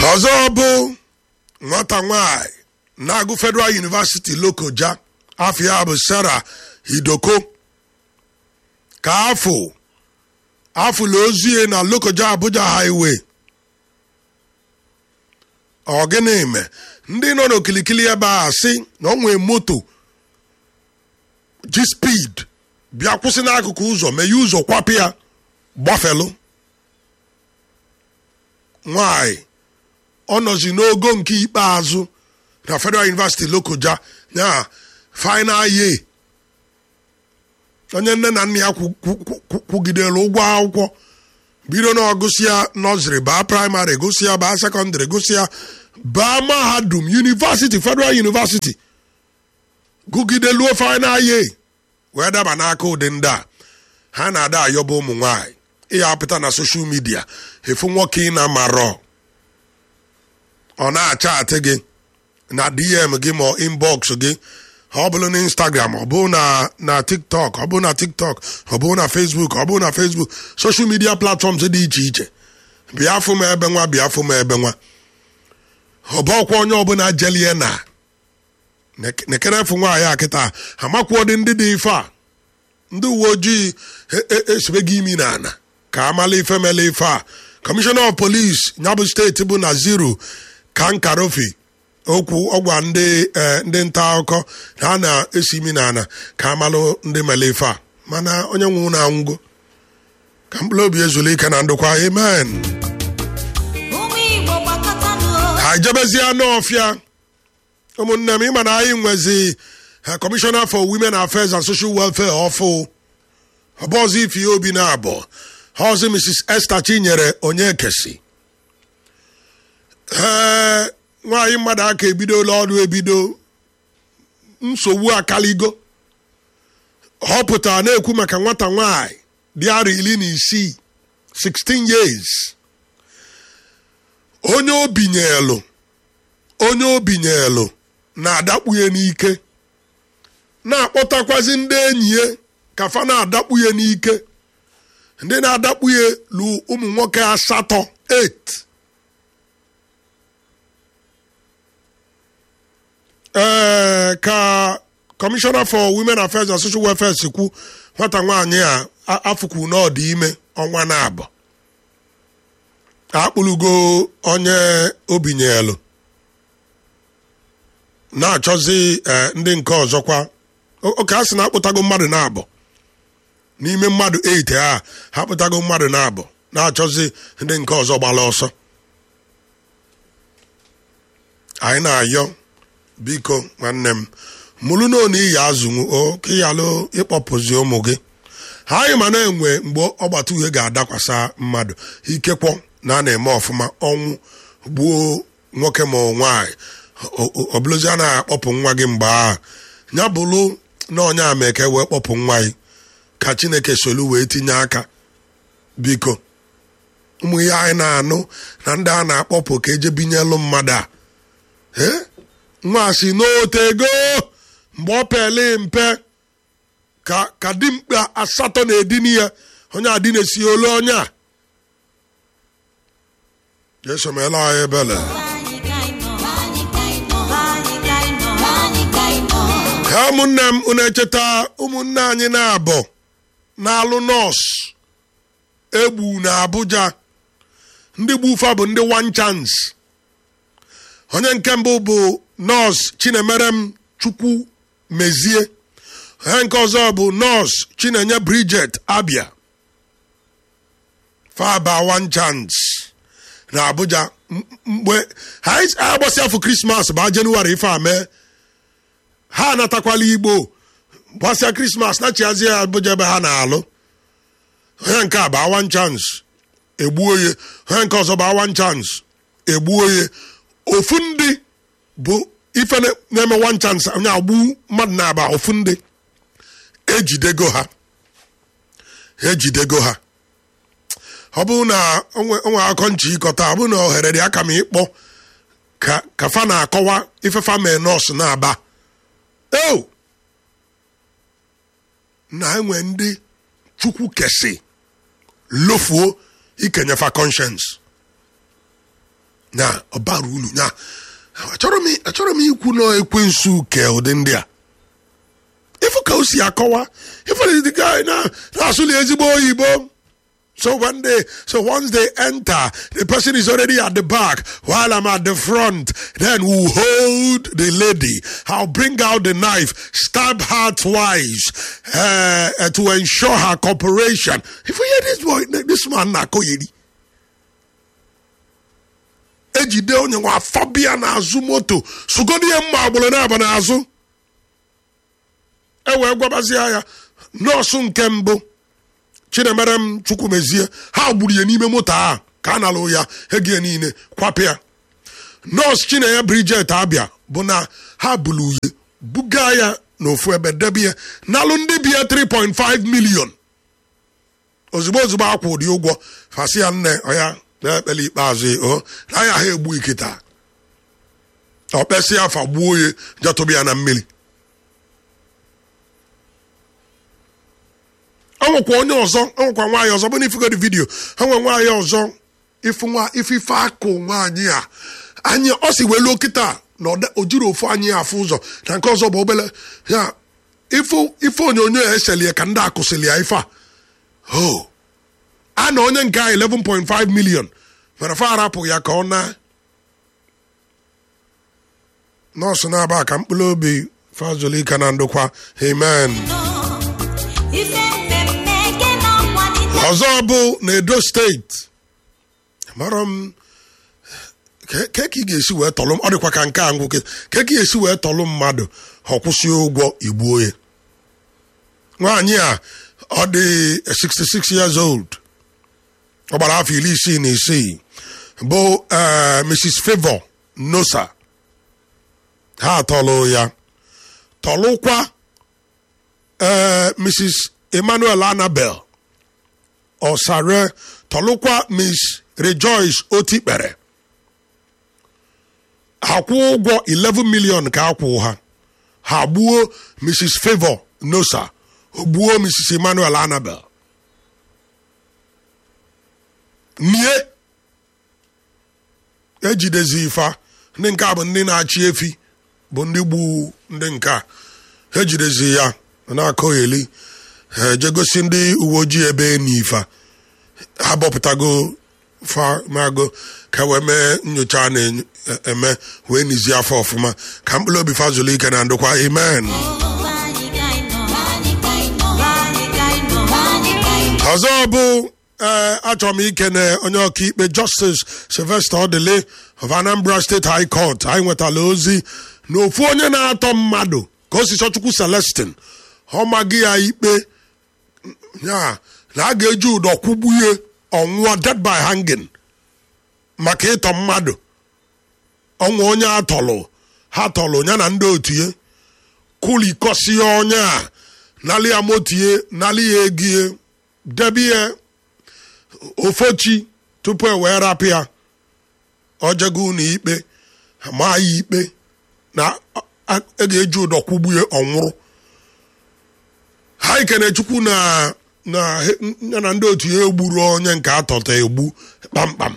ọzọ bụ nwata nwanyị na-agụ federal university lokoja afọ ya bụ sara hidoko ka afọ afụla ozie na lokoja abuja highway ọ gịnị me ndị nọ n'okilikili ebe a sị na ọ nwee moto ji speed bịa kwụsị n'akụkụ ụzọ meghe ụzọ kwapụ ya gbafelụ nwanyị ọ nọzi n'ogo nke ikpeazụ na federal university lokoja ya final year onye nne na nna ya kwugidere ụgwọ akwụkwọ bido na ọgụsịa nọziri baa praịmarị gụsịa baa sekọndịrị gụsịa baa mahadum university federal university gụgideluo final year wee daba n'aka ụdị ndị a ha na-ada ayọba ụmụ nwanyị ịya apụta na soshal midia efu nwoke ị na-amarọ ọ na-acha atị gị na dm gị ma inbox gị ọ bụrụ na instagram ọ bụ na na tiktok ọ bụ na tiktok ọ bụ na facebook ọ bụ na facebook social media platforms dị iche iche bịa fụ m ebe nwa bịa fụ m ebe nwa ọ bụ ọkwa onye ọbụla jelie na nekere fụ nwaanyị a kịta amakwuo dị ndị dị ife a ndị uwe ojii esibe gị imi na ana ka amala ife mele ife a kọmishọna of polis nyabụ steeti bụ na zero kankarofi okwu ọgwa ndị ndị nta akụkọ ha na-esi imi na ana ka amalụ ndị mele ife a mana onye nwe na anwụgo ka mkpụrụ obi ezuru ike na ndụkwa amen ha ejebezie n'ọfịa ụmụnne m ịma na anyị nwezi kọmishọna for women affairs and social welfare ọfụ ọbọzọ ife ihe obi na-abụ ọzọ mrs esther chinyere onye kesi ee nwaanyị mmadụ aka ebidola ọrụ ebido nsogbu akaligo họpụtara na-ekwu maka nwata nwanyị dị arọ iri na isii 16 years onye obinyelu onye obinyelu na-adakpughe n'ike na-akpọtakwazi ndị enyi ya ka fa na-adakpughe n'ike ndị na-adakpughe lu ụmụ nwoke asatọ 8 ee ka kọmishọna for women affairs and social welfare si kwu nwata nwaanyị a afụkwu n'ọdị ime ọnwa na-abụ akpụlugo onye obinyelu na-achọzi ndị nke ọzọkwa oke a sị na akpụtago mmadụ na-abụ n'ime mmadụ 8 a ha kpụtago mmadụ na-abụ na-achọzi ndị nke ọzọ gbara ọsọ anyị na-ayọ biko nwanne m mụrụ na onu iyi azụnwu o ka ịyalụ ịkpọpụzi ụmụ gị ha anyị ma na-enwe mgbe ọgbata uhie ga-adakwasa mmadụ ikekwọ na a na-eme ọfụma ọnwụ gbuo nwoke ma nwaanyị ọ bụrụzi a na-akpọpụ nwa gị mgbe a ya bụrụ na onye ameke wee kpọpụ nwa gị ka chineke solu wee tinye aka biko ụmụ ihe anyị na-anụ na ndị a na-akpọpụ ka eje binyelu mmadụ a nwa si n'otego mgbe ọ pele mpe ka ka dimkpa asatọ na-edini ya onye adịna-esi olu onye a jesomela anyị ebele ka ụmụnne m unu echeta ụmụnne anyị na-abụ na-alụ nọọsụ egbu na Abuja ndị gbufa bụ ndị one chance onye nke mbụ bụ nọọsụ Chinemerem Chukwu Mezie onye nke ọzọ bụ nọọsụ Chinenye Bridget Abia faba one chance na Abuja mgbe ha agbasi afọ krismas bụ Jenụwarị ife a mee ha anatakwala Igbo gbasịa krismas na chiazie Abuja ebe ha na-alụ onye nke a bụ one chance egbuo ye onye nke ọzọ bụ one chance egbuo ye ofu ndị bụ ife na-eme one chance onye agbu mmadụ na-aba ofu ndị ejidego ha ejidego ha ọ bụrụ na onwe akọ nchi ịkọta ọ bụrụ na ohere dị aka m ịkpọ ka fa na-akọwa ifefa mee nọọsụ na-aba eo na enwe ndị chukwu kesi lofuo ikenyefa conscience nya ọbara unu nya achọrọ m achọrọ m ikwu na ekwensu ke ụdị ndị a ifu ka o si akọwa ifu the guy na na-asụli ezigbo oyibo So when they, so once they enter, the person is already at the back while I'm at the front. Then we'll hold the lady. I'll bring out the knife, stab her twice uh, uh, to ensure her cooperation. If we hear this boy, this man na koyedi. ejide onye nwa afọ bịa n'azụ moto sugodi ihe mma agbụrụ na-aba n'azụ e wee gwabazie ya nọọsụ nke mbụ chinemerem chukwumezie ha gburu ya n'ime moto a ka a nalụ ya ego niile kwapụ ya nọọsụ chinenye brijet abịa bụ na ha bulu uye buga ya n'ofu ebe debe ya nalụ ndị bi ya 3.5 million ozugbo ozugbo akwụ ụdị ụgwọ fasị ya nne ọya na-ekpele ikpeazụ o na ya ha egbu ikita ọkpesị afa gbuo ya jetụbụ ya na mmiri enwekwa onye ọzọ enwekwa nwaanyị ọzọ bụ na ifugodi vidiyo enwe nwaanyị ọzọ ifu nwa ifife akụ nwaanyị a anyị ọ si welu okịta na o jiri ofu anyị afụ ụzọ na nke ọzọ bụ obele ya ife onyonyo ya eselie ka ndị akụsịli ya ife a o a na onye nke a 11.5 million mere fa arapụ ya ka ọ na nọọsụ na-aba ka mkpụrụ obi fazolika na ndokwa amen ọzọ bụ na edo steeti mara m ke ka ị ga-esi wee tọlụ ọ dịkwa ka nke a ngwụ ke ka ị ga-esi wee tọlụ mmadụ ọ kwụsị ụgwọ igbuo ya nwaanyị a ọ dị 66 years old ọ gbara afọ iri isii na isii bụ mrs favor nosa ha tọlụ ya tọlụkwa mrs emmanuel annabel ọsare tọlụkwa miss rejoice otikpere akwụ ụgwọ 11 million ka akwụ ha ha gbuo mrs favor nosa gbuo mrs emmanuel annabel nie ejidezi ifa ndị nke a bụ ndị na-achị efi bụ ndị gbu ndị nke a ejidezi ya na-akọgheli ejegosi ndị uwe ojii ebe n'ifa ha bọpụtago famago ka wee mee nyocha a na-eme wee nizie afọ ọfụma ka mkpụrụ obi fazụlụ ike na ndokwa amen ọzọ bụ ee achọrọ m ikene onye ọkaikpe justice sylvester odele of anambra state high court anyị nwetala ozi na ofu onye na-atọ mmadụ ka o si chọchukwu celestin ọ maghị ya ikpe ya na a ga-eji ụdọ kwụgbuye ọnwụọ dead by hanging maka ịtọ mmadụ ọnwa onye atọlụ ha tọlụ ya na ndị otu ya kulikọsie onye a nalị ya motie nalị ya egie debi ya ofochi tupu e wee rapụ ya ojego ụlọ ikpe maa ya ikpe na a ga-eji ụdọ kwụgbuye ọnwụrụ ha ikene chukwu na na ya na ndị otu ya egburu onye nke atọta egbu kpamkpam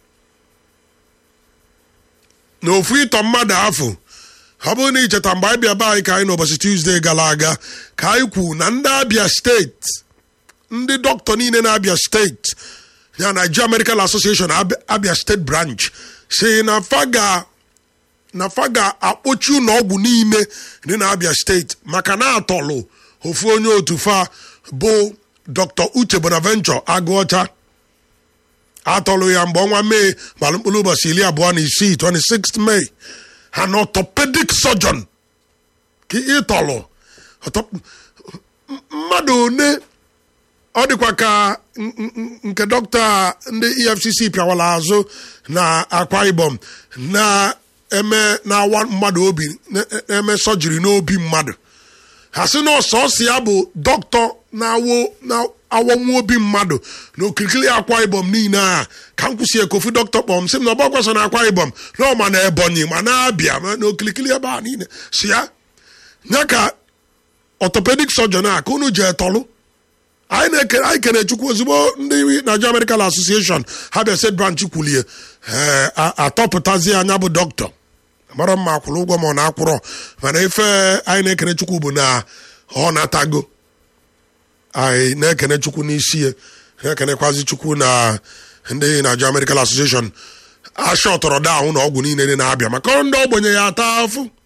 na ofu ịtọ mmadụ afọ ọ bụrụ na icheta mgbe anyị bịa be anyị ka anyị n'ụbọchị tuzdee gara aga ka anyị kwu na ndị abịa steeti ndị dọkịta niile na-abịa steeti ya Nigeria Medical Association abịa steeti branch si na faga na faga akpọchi ụlọ ọgwụ niile dị na-abịa steeti maka na atọlụ ofu onye otu fa bụ dr uche bonaventure agụọcha atọlụ ya mgbe ọnwa mee gbara mkpụrụ ụbọchị iri abụọ na isii 26 May ha na orthopedic surgeon ka ịtọlụ mmadụ one ọ dịkwa ka nke dọkịta ndị efcc pịawara azụ na akwa ibom na-eme na-awa mmadụ obi na-eme sọjiri n'obi mmadụ ha sị na ọsọsọ ya bụ dọkịta na-awọnwu obi mmadụ na okirikiri akwa ibom niile a ka m kwụsị ekofu dọkịta kpọm sị m na ọgbakwaso na akwa ibom na ọma na ebonyi ma na-abịa na okirikiri ebe a niile si ya ya ka orthopedic surgeon a ka unu ji etọlụ anyị na-ekene anyị kene chukwu ozugbo ndị Nigeria Medical Association ha bịa set branch kwulie ee atọpụtazi anya bụ dọkịta mara mma akwụrụ ụgwọ ma ọ na-akwụrọ mana ife anyị na-ekene chukwu bụ na ọ natago anyị na-ekene chukwu n'isi ya na-ekenekwazi chukwu na ndị Nigeria Medical Association ashọtọrọ daahụ na ọgwụ niile dị na-abịa maka ndị ogbenye ya ata afụ